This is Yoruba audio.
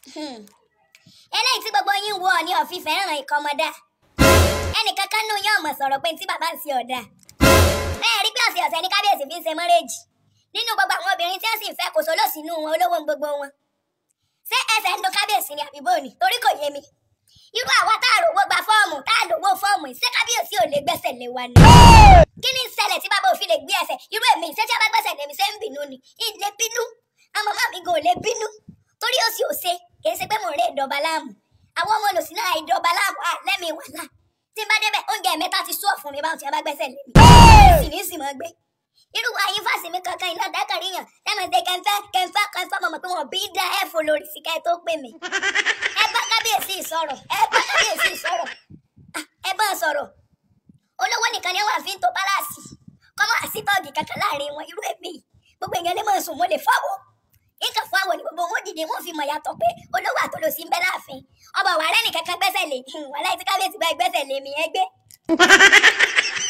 eléyìí tí gbogbo yín wo ní ọ̀fin fẹ́ràn ìkọmọdá ẹnìkan kan nù yín ọmọ sọ̀rọ̀ pé tí bàbá ń ṣe ọ̀dà ẹ rí pé ọ̀sẹ̀ ọ̀sẹ̀ ní kábíyèsí fi ń ṣe mọ́rẹ́jì nínú gbogbo àwọn obìnrin tí wọ́n sì ń fẹ́ kò sólò sínú wọn olówó ń gbogbo wọn ṣé ẹsẹ̀ ń do kábíyèsí ni àbíbò ni torí kò yé mi irú àwa tá a rówó gba fọ́ọ̀mù tá a lówó fọ́ọ̀mù ṣé kábíyèsí ò lè gbẹ́sẹ̀ lé wa ni. kí ni ìṣẹ̀lẹ̀ tí bàbá òfin lè gbé ẹsẹ̀ irú èmi ṣé tí a bá gbẹ́sẹ̀ lé mi ṣé ń bínú ni ìlé bínú àwọn màmá mi gan ò lè bínú torí ó sì ò ṣe kì í ṣe pé mò ń rè ìdọ̀ba láàmú àwọn ọmọ olùsìn náà ìdọ̀ba láàmú à lẹ́mìí wàhálà tí n bá débẹ̀ oúnjẹ mẹ́ta ti sún ọ̀fun mi báwọn tí a bá gbẹ́sẹ̀ lé mi sì ní sì mọ́ gbé irú ayé fásitì mi kankan iná dákàrí yàn lẹ́mọ̀ ṣe kẹfẹ́ kẹfẹ́ kẹfẹ́ mọ̀mọ́ pé wọ́n bí dá ẹ̀ fò lórí síkẹ́ tó pè mí ẹ bá kábíyèsí sọ̀rọ̀ ẹ bá kábíyèsí sọ̀rọ̀ Ah, ẹ bá sọ̀rọ̀ olówó nìkan ni wọ́n àfi ń to pálásì kọ́mọ́ àsítọ́ọ̀gì kankan láàrin wọn irú èmi gbogbo èèyàn lè máa sùn mo lè fáwọ́ nǹkan fún àwọn ní gbogbo wọn dìde wọn fi mọ̀ yàtọ̀ pé olówó àtolòsí ń bẹ láàfin ọba wàrẹ́ nìkan kan gbẹ́sẹ̀ lé wàhálà tí kábíyèsí bá gbẹ́sẹ̀ lé mi ẹgbẹ́